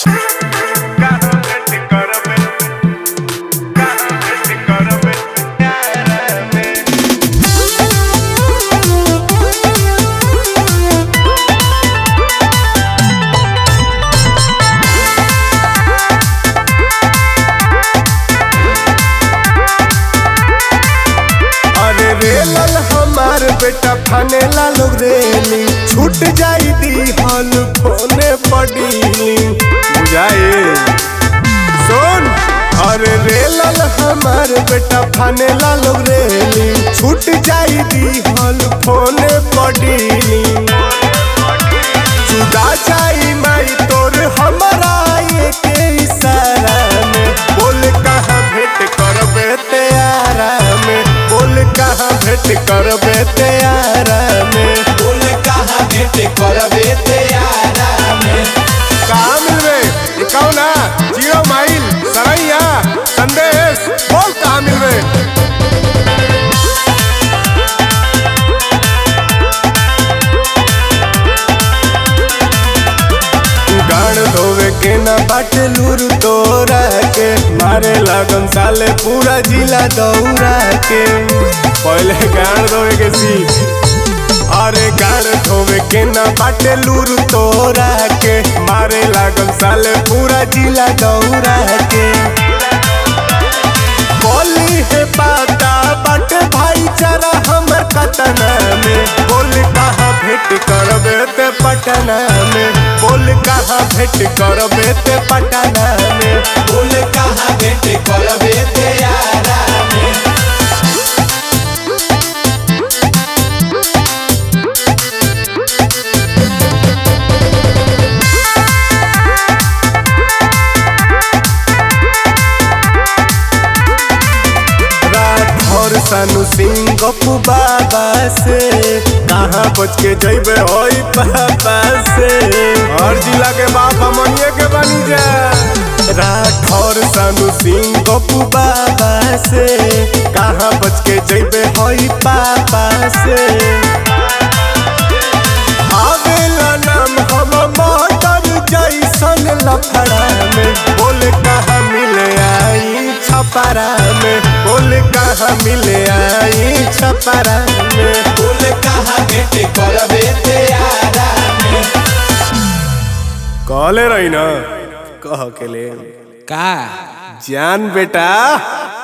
अरे रेलल हमार बेटा फानेला लोग रेली छूट जाई दी हल फोने पडीली बुझाए सुन अरे रेलल हमार बेटा फानेला लोग रेली छूट जाई दी हल फोने पडीली जुदा जाई माई तोर हमारा ये के इशारा में बोल कहाँ भेंट करबे तेरा में बोल कहाँ भेंट करबे तेरा में बोल कहाँ भेंट करबे तेरा में कहाँ मिलबे ये कौन है जीरो माइल सरैया संदेश बोल कहाँ मिलबे गाड़ धोवे के ना बाट लूर तोरा के मारे लगन साले पूरा जिला दौड़ा के पहले गाड़ धोवे के सीख अरे गाड़ धोवे के ना बाटे लूर तोरा के मारे लागन साले पूरा जिला दौड़ा के बोली है पाता बट भाईचारा हमर कतना में बोल कहाँ भेंट करबे ते पटना में बोल कहाँ भेंट करबे ते पटना में बोल कहाँ भेंट करबे तेरा में राठौर सानू सिंह गपू बाबा से कहाँ बच के जैबे होई पापा से हर जिला के बाप हमनिए के बनी जा राठौर सानू सिंह गपू बाबा से कहाँ बच के जैबे होई पापा से आवेला नाम हम मटर जैसन लफड़ा में बोल कहाँ मिले आई छपरा में बोल कहाँ मिले आई छपरा में बोल कहाँ भेंट करबे तेरा में कहले रही ना कह के ले का जान बेटा